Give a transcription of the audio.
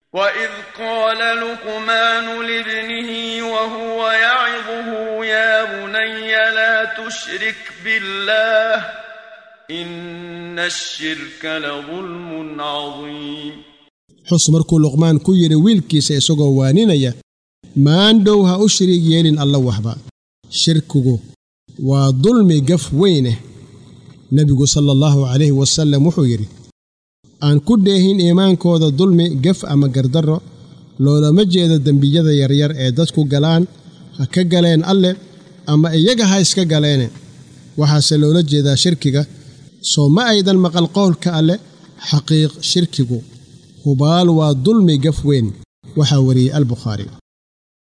وإذ قال لقمان لابنه وهو يعظه يا بني لا تشرك بالله إن الشرك لظلم عظيم xus markuu luqmaan ku yidhi wiilkiisa isagoo waaninaya maandhow ha u shiriig yeelin alla waxba shirkigu waa dulmi gaf weyneh nebigu sala allahu calayhi wasallam wuxuu yidhi aan ku dheehin iimaankooda dulmi gaf ama gardarro loolama jeedo dembiyada yaryar ee dadku galaan ha ka galeen alleh ama iyaga ha iska galeene waxaase loola jeedaa shirkiga soo ma aydan maqal qowlka alleh xaqiiq shirkigu hubaal waa dulmi gaf weyn waxaa wariyey albukhaari